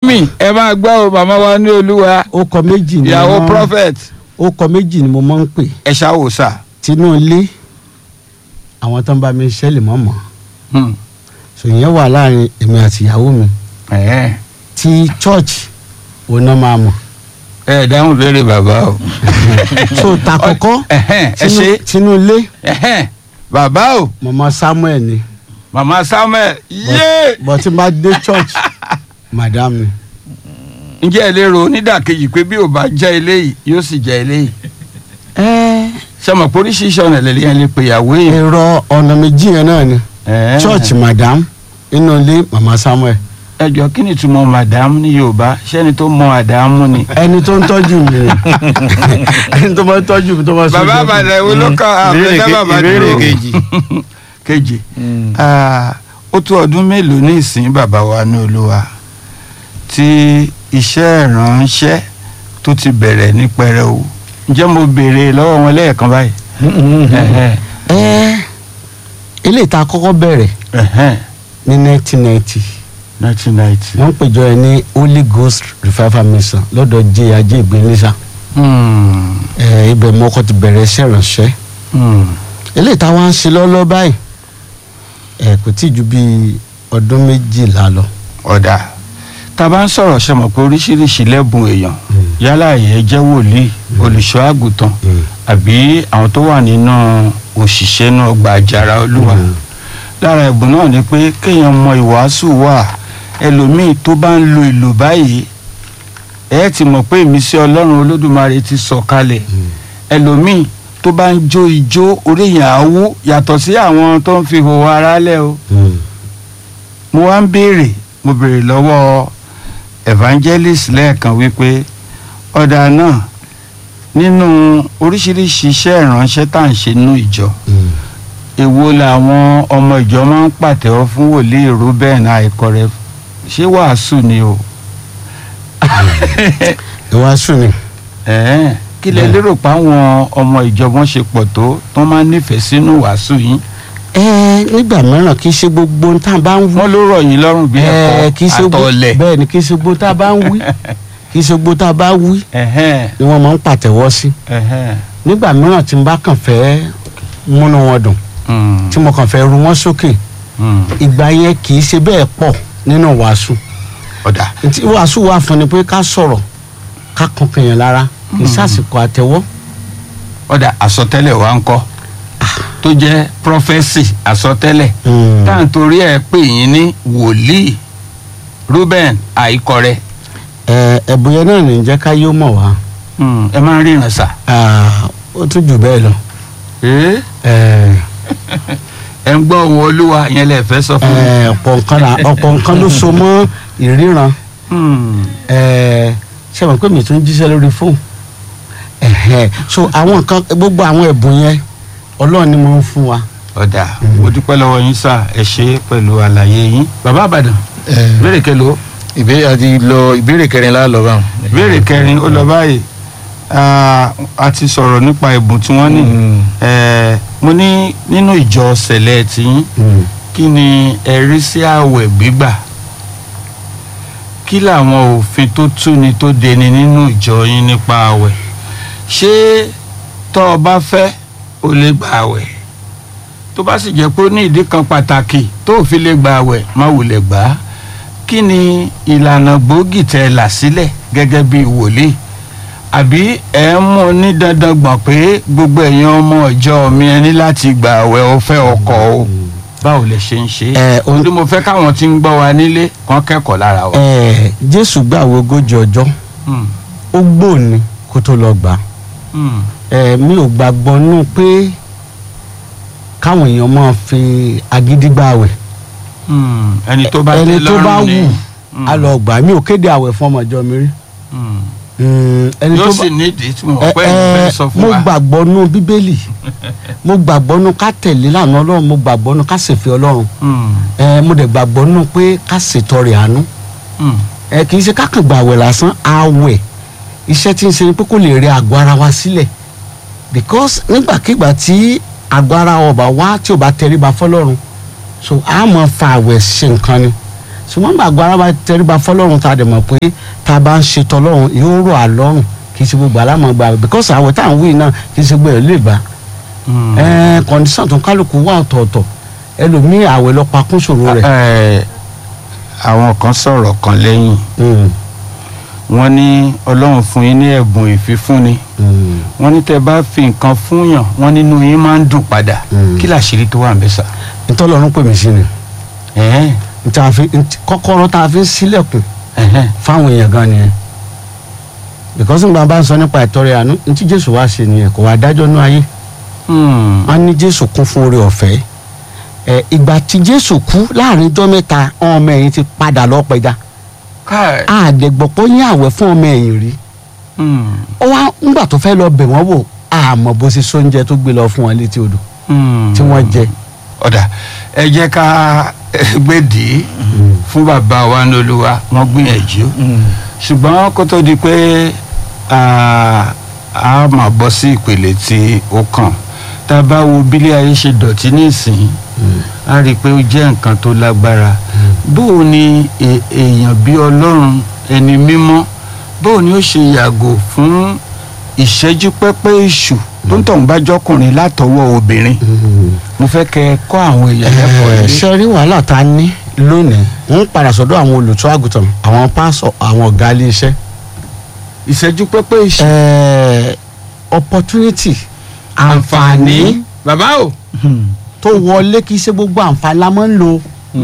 mọ́mì ẹ máa gbọ́ o màmá wa ní olúwa ó kọ méjì ni ìyàwó wọ́n- prophet ó kọ méjì ni mo máa ń pè ẹ ṣáwó sà. tinú ilé àwọn tó ń bá mi ṣẹ́ lè mọ̀ mọ́ Hmm. sòyìn wà láàrin èmi àti ìyàwó mi Ẹ̀hẹ́n. ti church òun náà máa mọ̀ ẹ dáhùn béèrè bàbá o. so ta kọ́kọ́ Ẹ̀hẹ́n, ẹ tinú- ṣe tinú ilé Ẹ̀hẹ́n. bàbá o mọ̀mọ́ samuel ni màmá samuel yé bọ́ tí n bá dé church madam ni ǹjẹ́ ẹ lérò onídàkejì pé bí ò bá jẹ́ eléyìí yóò sì jẹ́ eléyìí. ṣé mo pé oríṣiríṣi ọ̀nà lè yẹn lè pè ìyàwó yìí. èrò ọ̀nà méjì yẹn náà ni Ẹ̀hẹ́n. church madam inú ilé mọ̀mọ́ samuel ẹ jọ kí ni ìtumọ̀ madam ní yorùbá ṣẹ́ni tó mọ àdámù ni. ẹni tó ń tọ́jú mi ni ẹni tó máa ń tọ́jú mi tó máa ń bàbá sọ́jú mi. àbàdàn ìwé ló kàn Ìbéèrè àbẹ̀dá ke- bàbá ìbéèrè dúró. kejì. kejì Ah, ó tó ọdún mélòó ní ìsìn bàbá wa ní olúwa tí iṣẹ́ ìránṣẹ́ tó ti bẹ̀rẹ̀ ní pẹrẹu ǹjẹ́ mo béèrè lọ́wọ́ wọn lẹ́ẹ̀kan báyìí. Ẹ̀hẹ́n, ẹ eléyìí tá a kọ́kọ́ bẹ̀rẹ̀ ẹ̀hẹ́n, ní 1990 nineteen ninety. wọ́n pèjọ ẹ ní holy ghost revival mission lọ́dọ̀ jẹ́ ajé ìgbénísà Hmm, ẹ ibẹ̀ mo kọ́ ti bẹ̀rẹ̀ iṣẹ́ ìránṣẹ́ hmm. eléyìí tá a wá ń ṣe lọ́lọ́ báyìí ẹ kò tí ì ju bíi ọdún méjìlá lọ. ọ̀dà tá a bá ń sọ̀rọ̀ ṣe mọ̀ pé oríṣiríṣi lẹ́bùn èèyàn yálà ìyẹn jẹ́ wòlíì olùṣọ́ àgùntàn àbí àwọn tó wà nínú òṣìṣẹ́ náà gba àjàrà olúwa Mm. lára ẹ̀bùn náà ni pé kéèyàn mọ ìwàásù wà ẹlòmíì tó bá ń lo ìlú báyìí ẹ ti mọ̀ pé ìmísí ọlọ́run olódùmarè ti sọ̀ kalẹ̀ ẹlòmíì tó bá ń jó ijó orí èèyàn á wú yàtọ̀ sí àwọn tó ń fi hòhò ara lẹ̀ o mo wá ń béèrè mo béèrè lọ́wọ́ evangelist lẹ́ẹ̀kan wípé ọ̀dà náà nínú oríṣiríṣi iṣẹ́ ìránṣẹ́ tá à ń ṣe nínú ìjọ èwo làwọn ọmọ ìjọ máa ń pàtẹ́wọ́ fún wòlíì Reuben àìkọrẹ ṣé wàásù ni o ìwàásù ni ẹ̀ẹ́n kí lẹ Bẹ́ẹ̀. lérò pé àwọn ọmọ ìjọ wọn ṣe pọ̀ tó tó máa ń nífẹ̀ẹ́ sínú wàásù yín ẹ nígbà mìíràn kì í ṣe gbogbo ohun tá a bá ń wí wọ́n ló rọ̀ yín lọ́rùn bí ẹ kì í ṣe ẹ̀kọ́ gbogbo àtọ̀ọ̀lẹ̀ bẹ́ẹ̀ ni kì í ṣe gbogbo tá a bá ń wí kì í ṣe gbogbo tá a bá wí ẹ̀hẹ́n ni wọ́n máa ń pàtẹ́wọ́ sí ẹ̀hẹ́n nígbà mìíràn tí n bá kàn fẹ́ múnú wọn dùn mm, tí mo kàn fẹ́ ru wọn sókè mm. ìgbà yẹn kì í ṣe bẹ́ẹ̀ pọ̀ nínú wàásù ọ̀dà tí wàásù wà fún ni pé ká sọ̀rọ̀ ká kan kèèyàn lára kì í sàsìkò àtẹ́wọ́ ọ̀dà àsọtẹ́lẹ̀ wa ń kọ́ tó jẹ́ prọfẹ́sì àsọtẹ́lẹ̀ Mm. tá à ń torí ẹ̀ pè yín ní wòlíì Reuben àìkọrẹ ẹ ẹ̀bùn yẹn náà ní jẹ́ ká yóò mọ̀ wá Mm, ẹ máa ń ríran sà Ah, ó tún jù bẹ́ẹ̀ lọ ẹ ẹ ẹ ń gbọ́ ohùn olúwa yẹn lè fẹ́ sọ fún mi. ẹ ọ̀pọ̀ nǹkan là- ọ̀pọ̀ nǹkan ló so mọ́ ìríran Mm, ẹ ṣe mọ̀ pé mi tún jíṣẹ́ lórí fóònù ẹ̀hẹ̀. so àwọn nǹkan gbogbo àwọn ẹ̀bùn yẹn ọlọ́run ni mo ń fún wa. ọ̀dà mo dúpẹ́ lọ́wọ́ yín sà ẹ ṣe é pẹ̀lú àlàyé yín bàbá àbàdàn ìbéèrè kẹlò ìbéèrè àti lọ ìbéèrè kẹrin la lọ báwọn. ìbéèrè kẹrin ó lọ báyìí Ah, a ti sọ̀rọ̀ nípa ẹ̀bùn tí wọ́n ní Mm. Eh, mo ní nínú ìjọ sẹ̀lẹ̀ tiyín kí ni ẹ rí sí àwẹ̀ gbígbà kí làwọn òfin tó túni tó deni nínú ìjọ yín nípa àwẹ̀ ṣé tọ́ ọ bá fẹ́ o lè gba àwẹ̀ tó bá sì jẹ́ pé ó ní ìdí kan pàtàkì tó ò fi lè gba àwẹ̀ má wulẹ̀ gbà á kí ni ìlànà gbòógì tẹ́ là sílẹ̀ gẹ́gẹ́ bí wòlíì àbí ẹ ń mú ní dandan gbọ̀n pé gbogbo èèyàn ọmọ ìjọ mi ẹ ní láti gba àwẹ̀ ọ̀fẹ́ ọkọ o báwo lè ṣe ń ṣe Ẹ, ohun- torí mo fẹ́ káwọn tí ń gbọ́ wa nílé kàn kẹ́kọ̀ọ́ lára wa. ẹ jésù gbàwé ogójì ọjọ́ Hmm, ó gbóòní kó tó lọ gbà á. hmm, ẹ mi ò gbàgbọ́ nù pé káwọn èèyàn máa fi agídí gbàwẹ̀ hmm. ẹni tó bá ẹni tẹ́ tó bá lọ́rùn ni. wù Hmm, á lọ gbà á. mi ò kéde àwẹ̀ fún ọmọ ìjọ mi rí hmm. Mm, ẹni yóò tó sì bá nídìí tí mo ẹ pẹ́ ẹ fẹ́ sọ fún mo wa. gbàgbọ́ nù bíbélì mo gbàgbọ́ nù ká tẹ̀lé lànà ọlọ́run mo gbàgbọ́ nù ká ṣèfẹ́ ọlọ́run Hmm, ẹ mo dẹ̀ gbàgbọ́ nù pé ká ṣètọrẹ àánú hmm, ẹ kì í ṣe kákan gba àwẹ̀ lásán àwẹ̀ iṣẹ́ tí ń ṣe ni pé kó lè rẹ àgọ́ ara wa sílẹ̀ because nígbàkigbà tí àgọ́ ara wa bá wá tí ò bá tẹríba fọlọ́run so a máa fa àwẹ̀ ṣe nǹkan ni ṣùgbọ́n gbàgbọ́ ara bá tẹríba fọlọ́run tá a dẹ̀ mọ̀ pé tá a bá ń ṣe tọlọ́run yóò rọ̀ á lọ́rùn kì í ṣe gbogbo alámọ̀ gbà because àwẹ̀ tá à ń wí náà kì í ṣe gbogbo ẹ̀ lè bá ẹ̀ẹ́n kọ́ndíṣàn tó ń kálukú wà ọ̀tọ̀ọ̀tọ̀ ẹlòmíì àwẹ̀ lọ pa kún ṣòro rẹ̀. Ẹ, àwọn kan sọ̀rọ̀ kan lẹ́yìn Mm, wọ́n ní ọlọ́run fún yín ní ẹ̀bùn ìfifúnni mm, wọ́n ní tẹ́ bá fi nǹkan fúnyàn wọ́n nínú yín máa ń dùn padà Mm. kí làṣírí tó wà ń bẹ sà. ntọ́lọ́run pè mí sí ni Ẹ̀hẹ́n, Ntí a fi- ntí- kọ́kọ́rọ́ tá a fi ń sílẹ̀kùn ẹ̀hẹ́n. fáwọn èèyàn gan nìyẹn because nígbà bá ń sọ nípa ìtọrẹ àánú ntí jésù wá ṣe nìyẹn kò wá dájọ́ ní ayé Hmm. wọn ní jésù kún fún oore ọ̀fẹ́ ẹ ìgbà tí jésù kú láàrin ijọ́ mẹ́ta ọmọ ẹ̀yìn ti padà lọ pẹja Káì. àdẹ̀gbọ̀pọ̀ yín àwẹ̀ fún ọmọ ẹ̀yìn rí Hmm. ó wá ńgbà tó fẹ́ lọ bẹ̀ wọ́n wò àmọ́ bó ṣe sóúnjẹ tó gbé lọ fún wọn létí odò Hmm. tí wọ́n jẹ. ọ̀dà ẹ jẹ́ ká gbèdì fún bàbá wa ní olúwa wọ́n gbìyànjú ṣùgbọ́n kó tó di pé a a máa bọ́ sí ìpele tí ó kàn tá a bá wo bílé ayé ṣe dọ̀tí nísìnyí a rí i pé ó jẹ́ nǹkan tó lágbára bóò ni è- èèyàn bí ọlọ́run ẹni mímọ́ bóò ni ó ṣe yàgò fún ìṣẹ́jú pẹ́pẹ́ èṣù tó ń tọ̀hún bá jọkùnrin látọwọ́ obìnrin mo fẹ́ kẹ́ ẹ kọ́ àwọn èèyàn lẹ́kọ̀ọ́ ẹ yìí. ṣe rí wàhálà tá a ní lónìí ń padà sọ́dọ̀ àwọn olùtọ́ àgùntàn àwọn pásọ àwọn ọ̀gá ilé iṣẹ́ ìṣẹ́jú pẹ́pẹ́ èṣù. ẹ opportunity àǹfààní bàbá o. tó wọlé kì í ṣe gbogbo àǹfààní la máa ń lò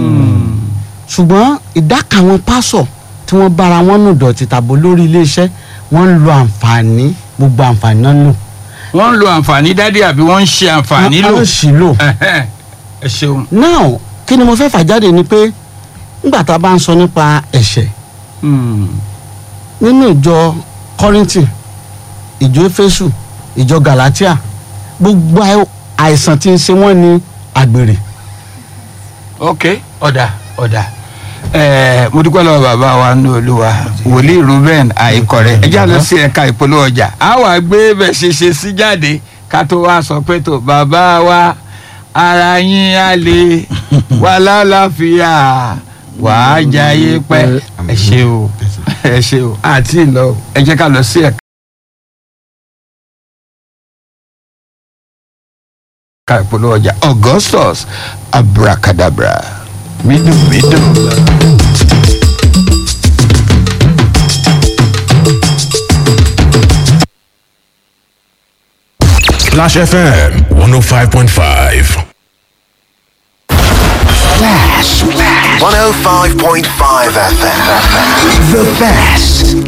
ṣùgbọ́n ìdá kan àwọn pásọ tí wọ́n bára wọn nù dọ̀tí tàbí lórí ilé iṣẹ́ wọ́n ń lo àǹfààní gbogbo àǹfààní náà lò wọ́n ń lo àǹfààní dádì àbí wọ́n ń ṣe àǹfààní lò. wọ́n á sì lò. Ẹ̀hẹ́n. ẹ ṣeun. now kí ni mo fẹ́ fà jáde ni pé nígbà tá a bá ń sọ nípa ẹ̀ṣẹ̀ Hmm. nínú ìjọ kọ́rìntì ìjọ éfésù ìjọ galatia gbogbo àì- àìsàn tí ń ṣe wọ́n ní àgbèrè ok ọ̀dà ọ̀dà ẹ̀ẹ́ mo dúpẹ́ lọ́wọ́ bàbá wa ní olúwa wòlíì ruben àìkọ̀rẹ́ ẹ já lọ sí ẹ̀ka ìpolówó ọjà a wà gbé bẹ̀ ṣe ṣe sí jáde ká tó wá sọ pé tó bàbá wa ara yín á lè wà lálàáfíà wà á jayé pẹ́ ẹ ṣe o ẹ ṣe o àti ìlọ ẹ jẹ́ ká lọ sí ẹ̀ka. ẹ̀ka ìpolówó ọjà augustus abracadabra mídùmídù. Clash FM 105.5. 105.5 FM. The best